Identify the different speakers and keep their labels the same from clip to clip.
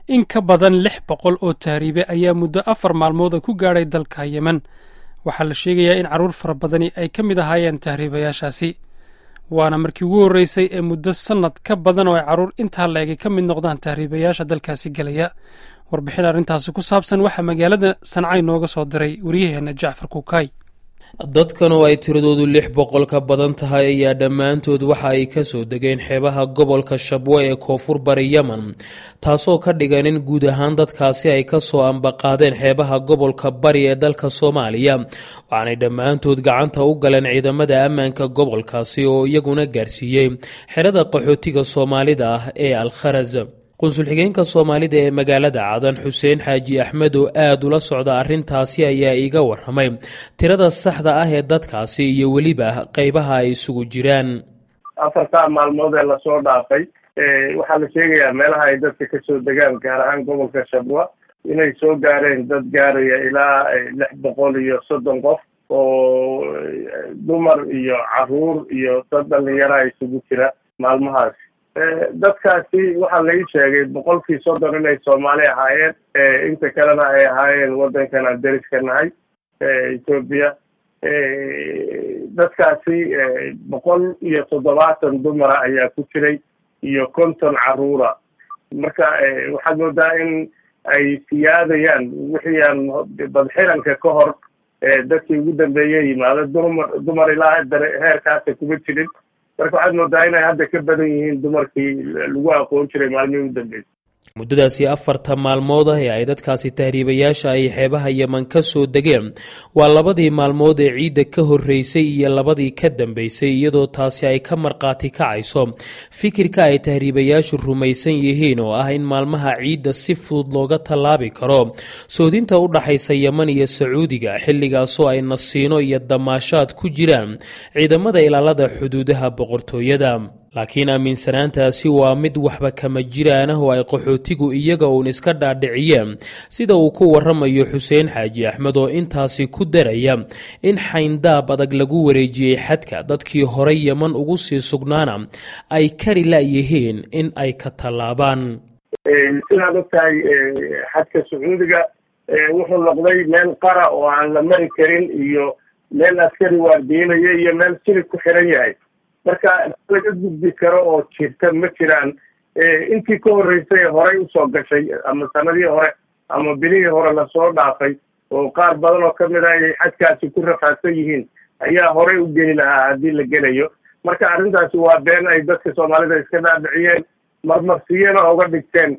Speaker 1: in ka badan lix boqol oo tahriibe ayaa muddo afar maalmooda ku gaadhay dalka yemen waxaa la sheegayaa in carruur fara badani ay ka mid ahaayeen tahriibayaashaasi waana markii ugu horreysay ee muddo sannad ka badan oo ay carruur intaa la-eg ay ka mid noqdaan tahriibayaasha dalkaasi gelaya warbixin arrintaasi ku saabsan waxaa magaalada sancay nooga soo diray wariyaheenna jacfar kuukay
Speaker 2: dadkan oo ay tiradoodu lix boqol ka badan tahay ayaa dhammaantood waxa ay kasoo degeen xeebaha gobolka shabwe ee koonfur bari yemen taasoo ka dhigan in guud ahaan dadkaasi ay kasoo ambaqaadeen xeebaha gobolka bari ee dalka soomaaliya waxaanay dhammaantood gacanta u galeen ciidamada ammaanka gobolkaasi oo iyaguna gaarsiiyey xerada qaxootiga soomaalida ah ee alkharaz qunsul xigeenka soomaalida ee magaalada cadan xuseen xaaji axmed oo aada ula socda arrintaasi ayaa iiga waramay tirada saxda ah ee dadkaasi iyo weliba qeybaha ay isugu jiraan
Speaker 3: afartaa maalmood ee lasoo dhaafay waxaa la sheegayaa meelaha ay dadka kasoo degaan gaar ahaan gobolka shabwa inay soo gaareen dad gaaraya ilaa lix boqol iyo soddon qof oo dumar iyo caruur iyo dad dhalinyaraha isugu jira maalmahaas dadkaasi waxaa lai sheegay boqolkii soddon inay soomaali ahaayeen inta kalena ay ahaayeen waddankan aan deriska nahay ethoopia dadkaasi boqol iyo toddobaatan dumara ayaa ku jiray iyo konton caruura marka waxaad moodaa in ay siyaadayaan wixii aan badxiranka ka hor dadkii ugu dambeeye yimaado dumar dumar ilaa heerkaasa kuma jirin marka waxaad moodaa inay hadda ka badan yihiin dumarkii lagu aqoon jiray maalmihii u dambeysay
Speaker 2: muddadaasi afarta maalmood ah ee ay dadkaasi tahriibayaasha ay xeebaha yeman ka soo degeen waa labadii maalmood ee ciidda ka horreysay iyo labadii ka dambeysay iyadoo taasi ay ka markhaati kacayso fikirka ay tahriibayaashu rumaysan yihiin oo ah in maalmaha ciidda si fudud looga tallaabi karo soodinta u dhaxaysa yeman iyo sacuudiga xilligaasoo ay nasiino iyo damaashaad ku jiraan ciidamada ilaalada xuduudaha boqortooyada laakiin aaminsanaantaasi waa mid waxba kama jiraan ah oo ay qaxootigu iyaga uun iska dhaadhiciyeen sida uu ku waramayo xuseen xaaji axmed oo intaasi ku daraya in xayndaab adag lagu wareejiyey xadka dadkii horey yeman ugu sii sugnaana ay kari la-yihiin in ay ka tallaabaan
Speaker 3: sidaad ogtahay xadka sacuudiga wuxuu noqday meel qara oo aan la mari karin iyo meel askari waardiinaya iyo meel silig ku xiran yahay marka laga gudbi karo oo jirta ma jiraan intii ka horreysay ee horey usoo gashay ama sanadihii hore ama bilihii hore lasoo dhaafay oo qaar badan oo kamid ah ay xadkaasi ku rafaadsan yihiin ayaa horey u geli lahaa haddii la gelayo marka arrintaasi waa been ay dadka soomaalida iska dhaadhiciyeen marmarsiyana oga dhigteen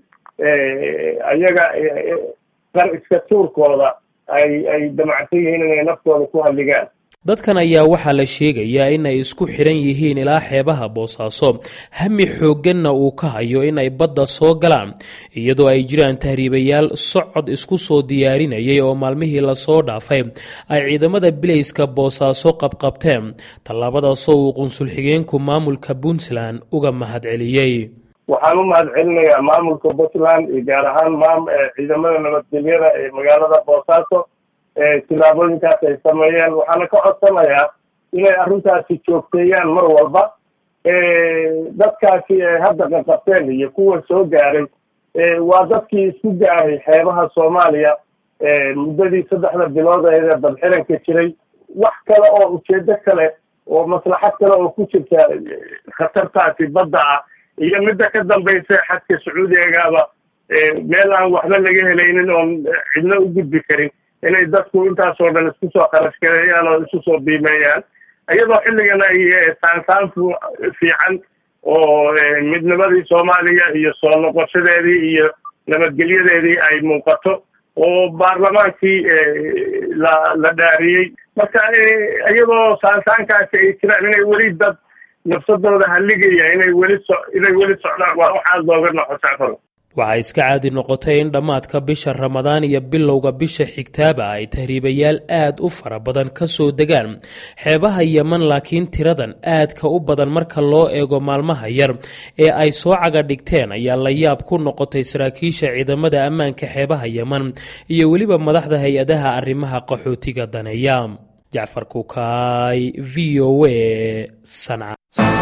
Speaker 3: ayaga qar iska tuurkooda ay ay damacsan yihiin inay naftooda ku hadligaan
Speaker 2: dadkan ayaa waxaa la sheegayaa in ay isku xidhan yihiin ilaa xeebaha boosaaso hami xoogganna uu ka hayo in ay badda soo galaan iyadoo ay jiraan tahriibayaal socod isku soo diyaarinayay oo maalmihii lasoo dhaafay ay ciidamada bilayska boosaaso qabqabteen tallaabadaasoo uu qunsul xigeenku maamulka puntland uga mahadceliyey
Speaker 3: waxaan u mahad celinayaa maamulka puntland iyo gaar ahaan maam ciidamada nabadgelyada ee magaalada boosaaso tillaabooyinkaas ay sameeyeen waxaana ka codsanayaa inay arrintaasi joogteeyaan mar walba dadkaasi ay hadda qaqabteen iyo kuwa soo gaaray waa dadkii isku gaaray xeebaha soomaaliya muddadii saddexda bilood ee badxiranka jiray wax kale oo ujeedo kale oo maslaxad kale oo ku jirta khatartaasi badda ah iyo midda ka dambaysa xadka sacuudigaaba meel aan waxba laga helaynin oon cidna u gudbi karin inay dadku intaasoo dhan isku soo kharash gareeyaan oo isu soo biimeeyaan iyadoo xilligan ay saansaan fiican oo midnimadii soomaaliya iyo soo noqoshadeedii iyo nabadgelyadeedii ay muuqato oo baarlamaankii la la dhaariyey marka iyadoo saansaankaasi ay jiraan inay weli dad nafsadooda haligaya inay weli so inay weli socdaan waa waxaad looga noqo jacfaro
Speaker 2: waxaa iska caadi noqotay in dhammaadka bisha ramadaan iyo bilowga bisha xigtaaba ay tahriibayaal aad u fara badan ka soo degaan xeebaha yeman laakiin tiradan aadka u badan marka loo eego maalmaha yar ee ay soo caga dhigteen ayaa la yaab ku noqotay saraakiisha ciidamada ammaanka xeebaha yeman iyo weliba madaxda hay-adaha arrimaha qaxootiga daneeya jacfar kukaay v o a sanca